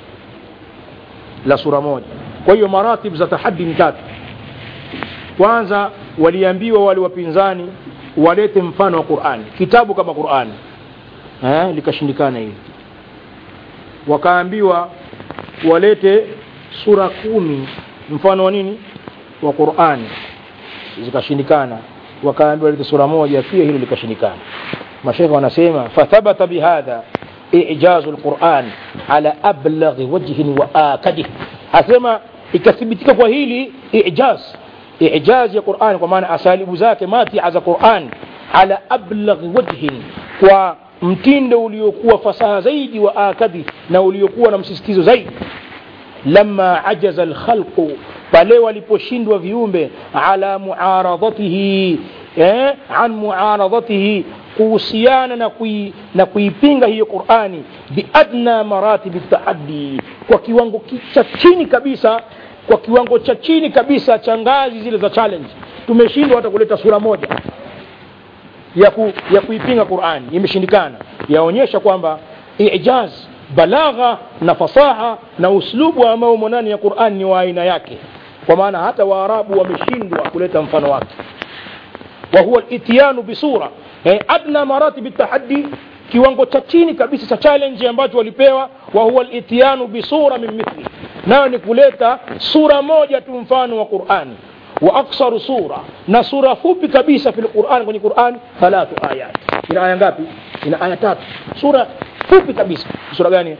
la sura moja kwa hiyo maratib za tahadi ni tatu kwanza waliambiwa wale wapinzani walete mfano wa qurani kitabu kama qurani eh, likashindikana hili wakaambiwa walete sura kumi mfano wa nini wa qurani zikashindikana wakaambiwa walete sura moja pia hilo likashindikana mashekhe wanasema fathabata bihadha ijazu lquran ala ablaghi wajhin wa akadih asema ikathibitika kwa hili ijaz ijaz ya quran kwa maana asalibu zake matia za quran ala ablaghi wajhin kwa mtindo uliokuwa fasaha zaidi wa akadi na uliokuwa na msisitizo zaidi lama ajaza lkhalqu pale waliposhindwa viumbe ala muaradhatihi eh, an muaradhatihi kuhusiana na, kui, na kuipinga hiyo qurani biadna maratibi taaddi kwa kiwango cha chini kabisa kwa kiwango cha chini kabisa cha ngazi zile za challenge tumeshindwa hata kuleta sura moja ya, ku, ya kuipinga qurani imeshindikana yaonyesha kwamba ijaz balagha na fasaha na uslubu ambao umo ndani ya qurani ni wa aina yake kwa maana hata waarabu wameshindwa kuleta mfano wake وهو الاتيان بصورة يعني أدنى مراتب التحدي kiwango cha chini kabisa cha challenge ambacho walipewa wa huwa al-ityanu bi sura min mithli nayo ni kuleta sura moja tu mfano wa Qur'ani wa aksaru sura na sura fupi kabisa fil Qur'an kwenye Qur'an thalathu ayat ina aya ngapi ina aya tatu sura fupi kabisa sura gani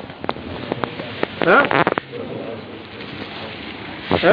ha ha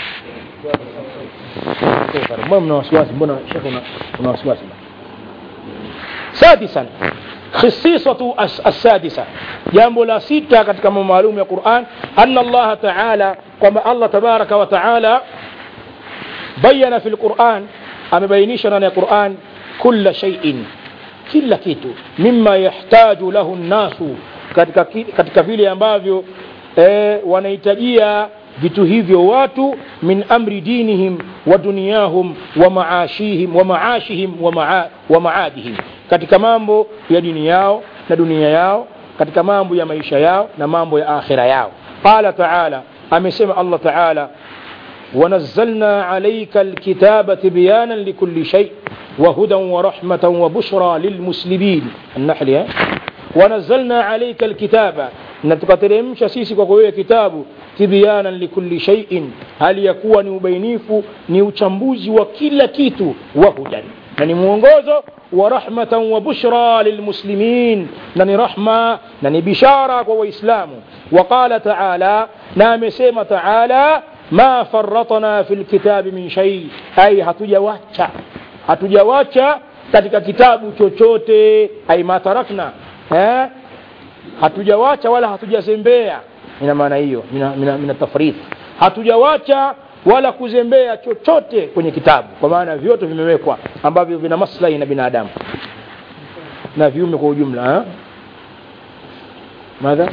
mbona mna wasiwasi mbona shekhe una, una wasiwasi sadisan khisisatu assadisa jambo la sita katika mambo maalum ya Qur'an anna Allah ta'ala kwamba Allah tabaraka wa ta'ala bayana fi al-Qur'an amebainisha ndani ya Qur'an kulla shay'in kila kitu mimma yahtaju lahu nnasu katika, katika vile ambavyo eh, wanahitajia vitu hivyo watu min amri dinihim wa dunyahum wa maashihim wa maashihim wa, maa, wa maadihim katika mambo ya dini yao na dunia yao katika mambo ya maisha yao na mambo ya akhira yao qala taala amesema allah taala ونزلنا عليك الكتاب تبيانا لكل شيء وهدى ورحمة وبشرى للمسلمين النحل ونزلنا عليك الكتاب نتقترمش سيسي kwa kitabu tibyanan likulli shay'in hali ya kuwa ni ubainifu ni uchambuzi wa kila kitu wa hudan na ni mwongozo wa rahmatan wa bushra lilmuslimin na ni rahma na ni bishara kwa waislamu وقال تعالى na amesema taala ma farratna fi lkitabi min shay ai hatujawacha hatujawacha katika kitabu chochote ai ma tarakna eh? hatujawacha wala hatujazembea ina maana hiyo mina tafrith hatujawacha wala kuzembea chochote kwenye kitabu kwa maana vyote vimewekwa ambavyo vina maslahi na binadamu na viume kwa ujumla madha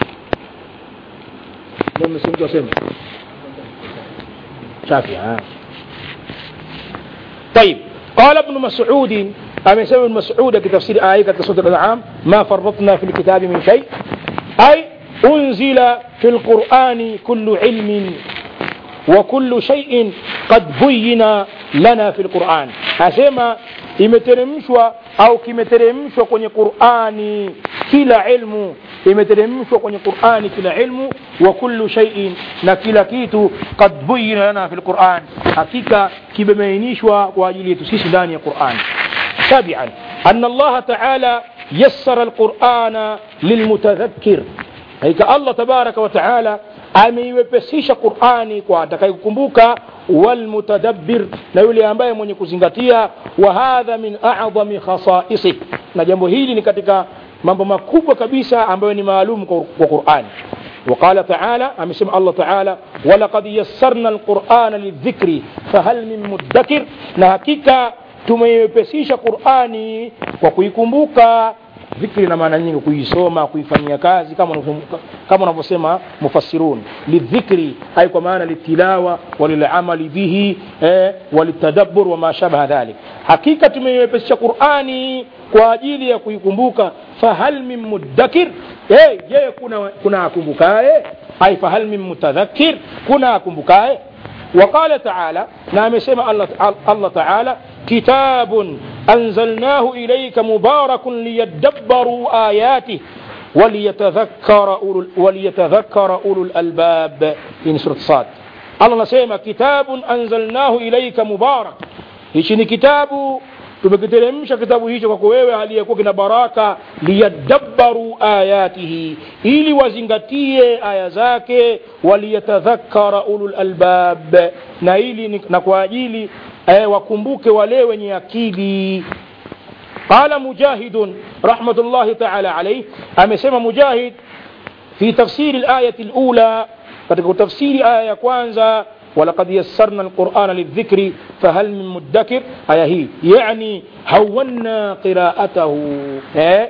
msingi wasema شافعي آه. طيب قال ابن مسعود أم يسمى ابن مسعود كتفسير آية كسورة الأنعام ما فرطنا في الكتاب من شيء أي أنزل في القرآن كل علم وكل شيء qad buyina lana fi lquran asema imeteremshwa au kimeteremshwa kwenye qurani kila ilmu imeteremshwa kwenye qurani kila ilmu wa kullu shay'in na kila kitu qad buyina lana fi lquran hakika kimebainishwa kwa ajili yetu sisi ndani ya qurani سابعا أن الله تعالى يسر القرآن للمتذكر هيك الله تبارك وتعالى ameiwepesisha qurani kwa atakayekukumbuka walmutadabbir na yule ambaye mwenye kuzingatia wa hadha min a'dhami khasaisih na jambo hili ni katika mambo makubwa kabisa ambayo ni maalum kwa qurani وقال تعالى أمسم الله تعالى ولقد يسرنا القرآن للذكر فهل من مدكر نهكيك tumeiwepesisha qurani kwa kuikumbuka dhikri na maana nyingi kuisoma kuifanyia kazi kama kama unavyosema mufassirun lidhikri ay kwa maana litilawa walilamali bihi eh, walitadabbur wama shabaha dhalik hakika tumeiwepesisha qurani kwa ajili ya kuikumbuka fahal min muddakir hey, je kuna kuna akumbukaye ay fahal min mutadhakkir kuna akumbukaye وقال تعالى نعم سمع الله, الله تعالى كتاب أنزلناه إليك مبارك ليدبروا آياته وليتذكر أولو, وليتذكر أولو الألباب في سورة صاد الله نسمع كتاب أنزلناه إليك مبارك هيشني كتاب tumekiteremsha kitabu hicho kwako wewe aliyekuwa kina baraka liyadabbaru ayatihi ili wazingatie aya zake waliyatadhakkara ulul albab na ili na kwa ajili eh, wakumbuke wale wenye akili qala mujahidun rahmatullahi taala alaih amesema mujahid fi tafsiri layati lula katika kutafsiri aya ya kwanza ولقد يسرنا القرآن للذكر فهل من مدكر آية هي يعني هونا قراءته eh?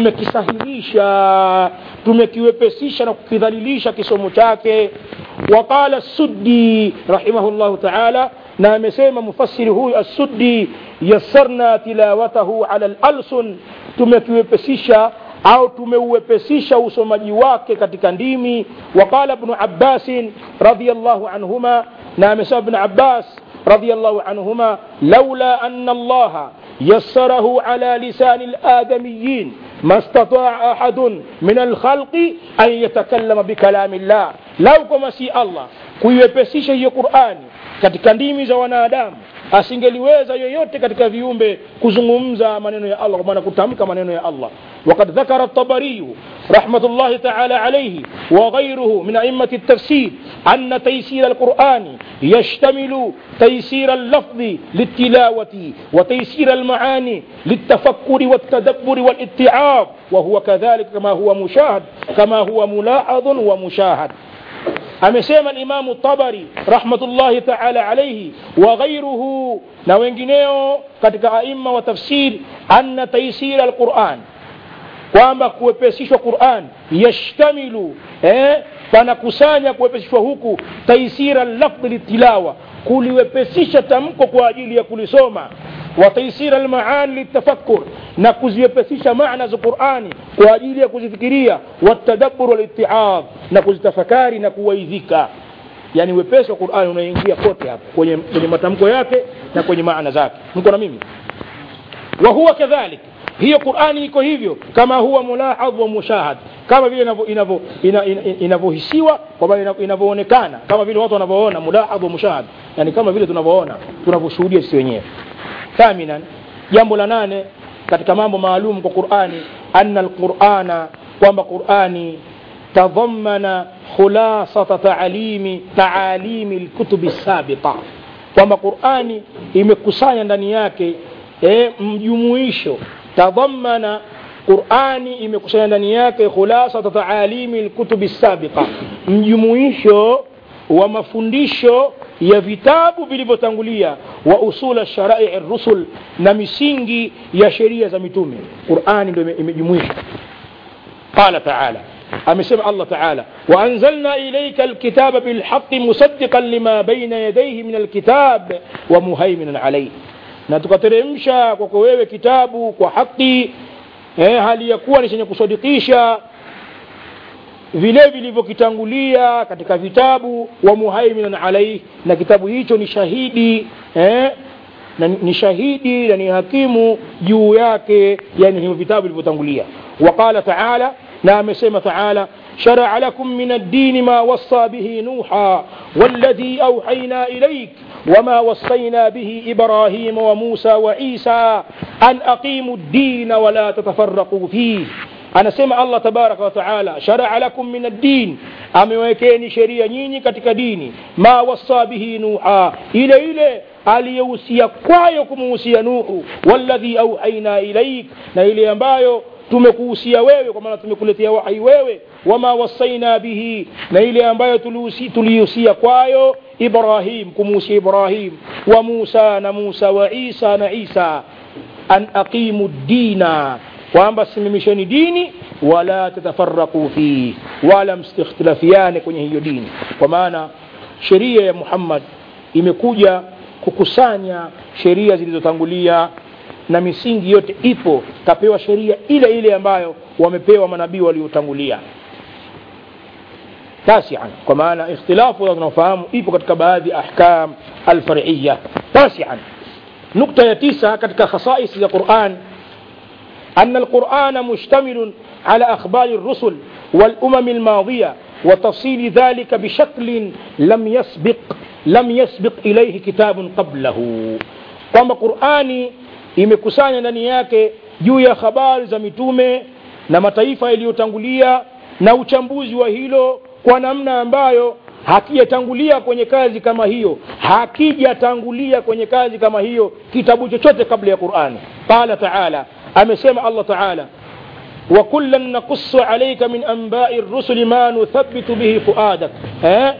tumekisahilisha tumekiwepesisha na kukidhalilisha kisomo chake وقال السدي رحمه الله تعالى na amesema mufassiri huyu assuddi yassarna tilawatahu ala lalsun tumekiwepesisha au tumeuwepesisha usomaji wake katika ndimi waqala ibnu abbasin radiallahu anhuma na amesema ibnu abbas radiallahu anhuma laula ana allaha يسره على لسان الآدميين ما استطاع أحد من الخلق أن يتكلم بكلام الله لو كما سي الله kuiwepesisha hiyo qurani katika ndimi za wanadamu asingeliweza yoyote katika viumbe kuzungumza maneno ya allah kwa maana kutamka maneno ya allah وقد ذكر الطبري رحمة الله تعالى عليه وغيره من أئمة التفسير أن تيسير القرآن يشتمل تيسير اللفظ للتلاوة وتيسير المعاني للتفكر والتدبر والاتعاظ وهو كذلك كما هو مشاهد كما هو ملاحظ ومشاهد amesema limamu tabari rahmatullahi taala alaihi wa ghairuhu na wengineo katika aima wa tafsir anna taisira alquran kwamba kuwepesishwa quran yashtamilu eh, panakusanya kuwepesishwa huku taisira lafdhi litilawa kuliwepesisha tamko kwa ajili ya kulisoma وتيسير المعاني للتفكر نكوزيبسيش معنى القرآن وأجيل كوزيفكرية والتدبر والاتعاظ نكوزتفكاري نكويذيكا yani wepesi wa qurani unaingia kote hapo kwenye, kwenye matamko yake na kwenye maana zake mko na mimi wa huwa kadhalik hiyo qurani iko hivyo kama huwa mulahadh wa mushahad kama vile inavyohisiwa kwamba inavyoonekana kama vile watu wanavyoona mulahadh wa mushahad yani kama vile tunavyoona tunavyoshuhudia sisi wenyewe ثامنا jambo la nane katika mambo maalum kwa qurani anna alqurana kwamba qurani tadhamana khulasata taalimi taalimi lkutubi sabiqa kwamba qurani imekusanya ndani yake e, mjumuisho tadhamana qurani imekusanya ndani yake khulasata taalimi lkutubi sabiqa mjumuisho wa mafundisho ya vitabu vilivyotangulia wa usula sharai rusul na misingi ya sheria za mitume qurani ndo imejumuisha qala taala amesema allah taala waanzalna ilaika alkitaba bilhaqi musaddiqan lima baina yadayhi min alkitab wa muhaiminan alayhi na tukateremsha kwako wewe kitabu kwa haki eh, hali ya kuwa ni chenye kusadikisha vile vilivyokitangulia katika vitabu wa muhaiminan alaihi na kitabu hicho ni shahidi eh? na ni shahidi na ni hakimu juu yake yani hivyo vitabu vilivyotangulia waqala taala na amesema taala شرع لكم من الدين ما وصى به نوحا والذي أوحينا إليك وما وصينا به إبراهيم وموسى وعيسى أن أقيموا الدين ولا تتفرقوا فيه anasema allah tabaraka wataala sharaa lakum min addin amewekeni sheria nyinyi katika dini ma wasa bihi nuha ile ile aliyehusia kwayo kumuhusia nuhu walladhi auhaina ilaik na ile ambayo tumekuhusia wewe kwa maana tumekuletea wahai wewe wama wasaina bihi na ile ambayo tulihusia kwayo ibrahim kumuhusia ibrahim wa musa na musa wa isa na isa an aqimu dina kwamba simamisheni dini wala tatafaraqu fihi wala msikhtilafiane kwenye hiyo dini kwa maana sheria ya muhammad imekuja kukusanya sheria zilizotangulia na misingi yote ipo kapewa sheria ile ile ambayo wamepewa manabii waliotangulia tasian kwa maana ikhtilafu tunaofahamu ipo katika baadhi ya ahkam alfariya tasian nukta ya tisa katika khasais za quran أن القرآن مشتمل على أخبار الرسل والأمم الماضية وتفصيل ذلك بشكل لم يسبق لم يسبق إليه كتاب قبله kwamba qurani imekusanya ndani yake juu ya habari za mitume na mataifa yaliyotangulia na uchambuzi wa hilo kwa namna ambayo hakijatangulia kwenye kazi kama hiyo hakijatangulia kwenye kazi kama hiyo kitabu chochote kabla ya qurani qala taala amesema allah taala وكلا نقص عليك من أنباء الرسل ما نثبت به فؤادك eh?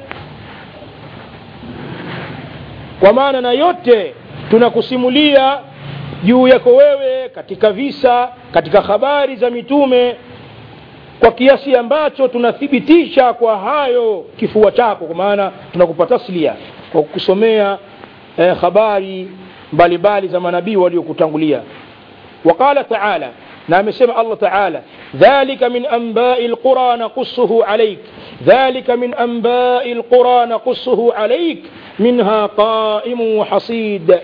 kwa maana na yote tunakusimulia juu yako wewe katika visa katika habari za mitume kwa kiasi ambacho tunathibitisha kwa hayo kifua chako kwa maana tunakupa taslia kwa kusomea eh, habari mbalimbali za manabii waliokutangulia وقال تعالى نعم سمع الله تعالى ذلك من أنباء القرى نقصه عليك ذلك من أنباء القرى نقصه عليك منها قائم وحصيد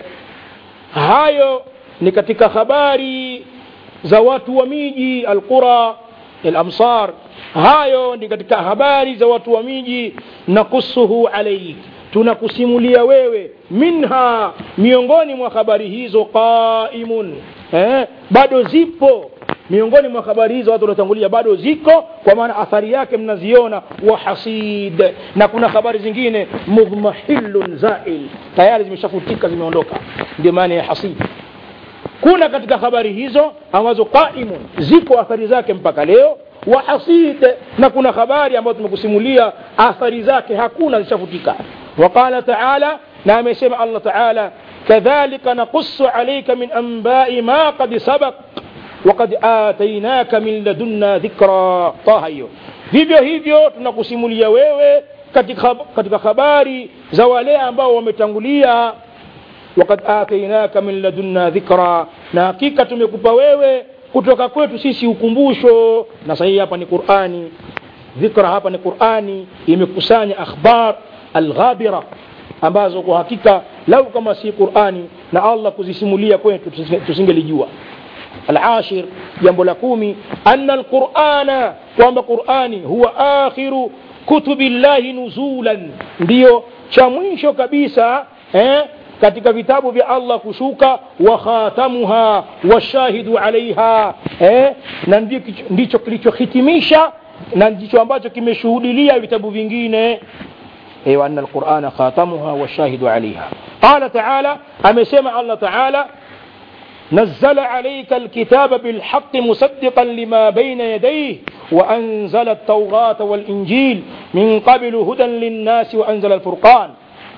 hayo ni katika habari za watu wa miji alqura alamsar hayo ni katika habari za watu wa miji nakusuhu alaik tunakusimulia wewe minha miongoni mwa habari hizo qaimun eh, bado zipo miongoni mwa habari hizo watu waliotangulia bado ziko kwa maana athari yake mnaziona wahasid na kuna habari zingine mudhmahilun zail tayari zimeshafutika zimeondoka ndio maana ya hasid kuna katika habari hizo ambazo qaimun ziko athari zake mpaka leo wahasid na kuna habari ambazo tumekusimulia athari zake hakuna zishafutika waqala taala na amesema allah taala كذلك نقص عليك من أنباء ما قد سبق وقد آتيناك من لدنا ذكرى طه hiyo vivyo hivyo tunakusimulia wewe katika, katika habari za wale ambao wametangulia wakad atainaka min ladunna dhikra na hakika tumekupa wewe kutoka kwetu sisi ukumbusho na sahihi hapa ni qurani dhikra hapa ni qurani imekusanya akhbar alghabira ambazo kwa hakika lau kama si qurani na allah kuzisimulia kwetu tusingelijua alashir jambo la kumi ana alqurana kwamba qurani huwa akhiru kutubi llahi nuzulan ndiyo cha mwisho kabisa eh, katika vitabu vya allah kushuka wa khatamuha washahidu alaiha eh, na ndicho kilichohitimisha na ndicho ambacho kimeshuhudilia vitabu vingine أي وأن القرآن خاتمها والشاهد عليها قال تعالى أم سمع الله تعالى نزل عليك الكتاب بالحق مصدقا لما بين يديه وأنزل التوراة والإنجيل من قبل هدى للناس وأنزل الفرقان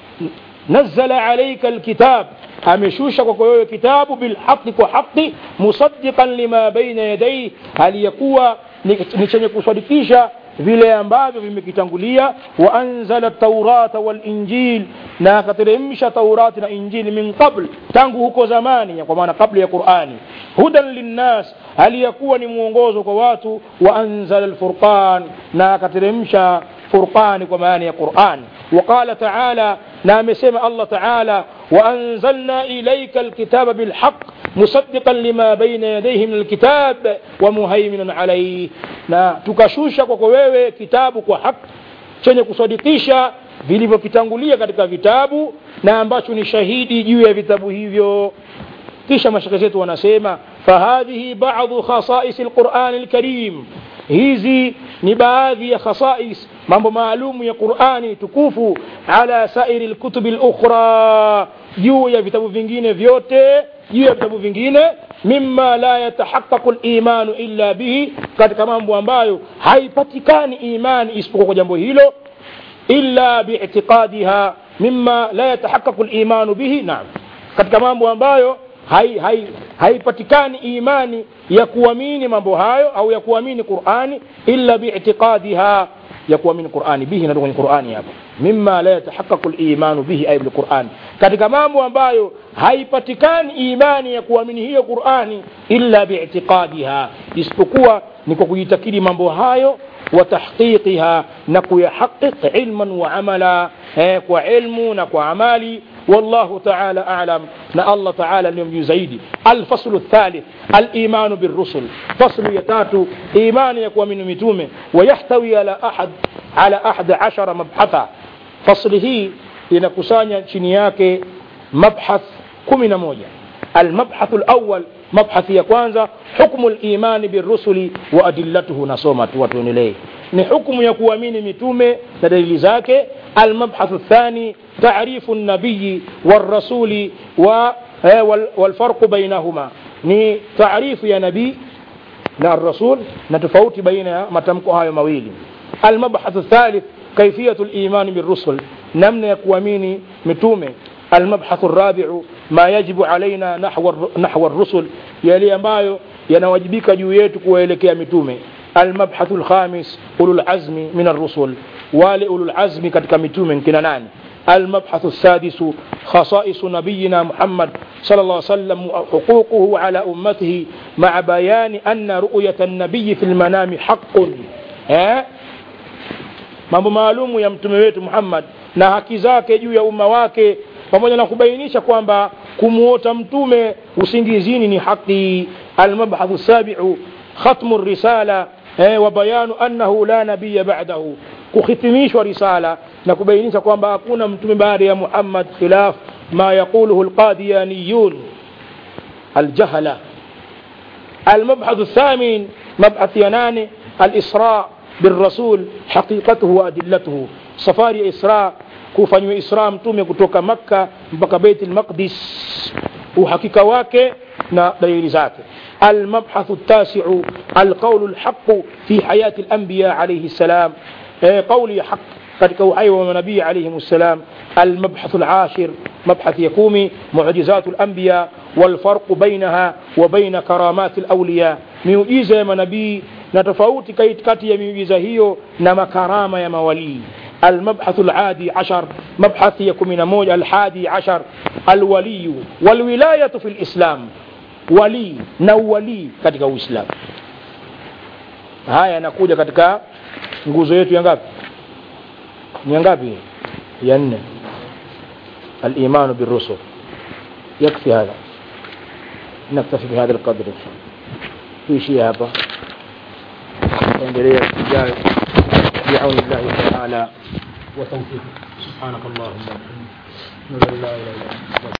نزل عليك الكتاب ameshusha kwako wewe kitabu bilhaqi kwa haqi musaddiqan lima baina yadaihi hali yakuwa ni chenye kusadikisha vile ambavyo vimekitangulia wa anzala taurata walinjil na akateremsha taurati na injili min qabl tangu huko zamani kwa maana kabla ya qurani hudan linnas aliyakuwa ni mwongozo kwa watu wa anzala lfurqan na akateremsha فرقان كمان يا قرآن وقال تعالى نام سمع الله تعالى وأنزلنا إليك الكتاب بالحق مصدقا لما بين يديه من الكتاب ومهيمنا عليه na tukashusha kwako wewe kitabu kwa haki chenye kusadikisha vilivyokitangulia katika vitabu na ambacho ni shahidi juu ya vitabu hivyo kisha mashaka zetu wanasema fahadhihi badu khasais lqurani lkarim hizi ni baadhi ya khasais mambo maalumu ya qurani tukufu ala sairi lkutubi lukhra juu ya vitabu vingine vyote juu ya vitabu vingine mima la yatahaqaqu limanu illa bihi katika mambo ambayo haipatikani imani isipokuwa kwa jambo hilo illa biitiqadiha mima la yatahaqaqu limanu bihi naam katika mambo ambayo haipatikani hai, hai imani ya kuamini mambo hayo au ya kuamini qurani illa biitiqadiha ya kuamini qurani bihi inatoka kwenye qurani hapo mima la yatahaqaqu limanu bihi ay bilqurani katika mambo ambayo haipatikani imani ya kuamini hiyo qurani illa biitiqadiha isipokuwa ni kwa kujitakidi mambo hayo وتحقيقها نكو يحقق علما وعملا وعلم نكو عمالي والله تعالى أعلم نا الله تعالى اليوم يزيدي الفصل الثالث الإيمان بالرسل فصل يتاتو إيمان يكوى من متومه ويحتوي على أحد على أحد عشر مبحثا فصله لنكسانيا شنياك مبحث كمنا موجة المبحث الأول مبحث ya kwanza hukmu limani birusuli wa adillatuhu nasoma tu watu nilee ni hukmu ya kuamini mitume na dalili zake almabhathu thani tarifu nabiyi warasuli wa walfarqu bainahuma ni taarifu ya nabii na rasul na tofauti baina ya matamko hayo mawili almabhathu thalith kaifiyatu limani birusul namna ya kuamini mitume المبحث الرابع ما يجب علينا نحو نحو الرسل يلي ambayo yanawajibika juu yetu kuwaelekea mitume المبحث الخامس أولو العزم من الرسل wale أولو العزم katika mitume kina nani المبحث السادس خصائص نبينا محمد صلى الله عليه وسلم حقوقه على أمته مع بيان أن رؤية النبي في المنام حق ها mambo maalumu ya mtume wetu Muhammad na haki zake juu ya umma wake pamoja na kubainisha kwamba kumuota mtume usingizini ni haki almabhathu sabiu khatmu risala eh, wa bayanu annahu la nabiya ba'dahu kuhitimishwa risala na kubainisha kwamba hakuna mtume baada ya Muhammad khilaf ma yaquluhu alqadiyaniyun aljahala المبحث الثامن مبحث يناني الإسراء بالرسول حقيقته وأدلته سفاري إسراء kufanywa isra mtume kutoka makka mpaka beit lmaqdis uhakika wake na dalili zake المبحث التاسع القول الحق في حياة الأنبياء عليه السلام قول حق katika uhai wa manabii alaihim ssalam المبحث العاشر مبحث يكومي معجزات الأنبياء والفرق بينها وبين كرامات الأولياء miujiza ya manabii na tofauti kati ya miujiza hiyo na makarama ya mawalii المبحث العادي عشر مبحث يكون من موج الحادي عشر الولي والولاية في الإسلام ولي نولي katika Uislamu haya yanakuja katika nguzo yetu ya ngapi ni ngapi ya nne الإيمان بالرسل يكفي هذا نكتفي بهذا القدر في شيء هذا endelea ijayo بعون الله تعالى وتوفيقه سبحانك اللهم وبحمدك لا اله الا انت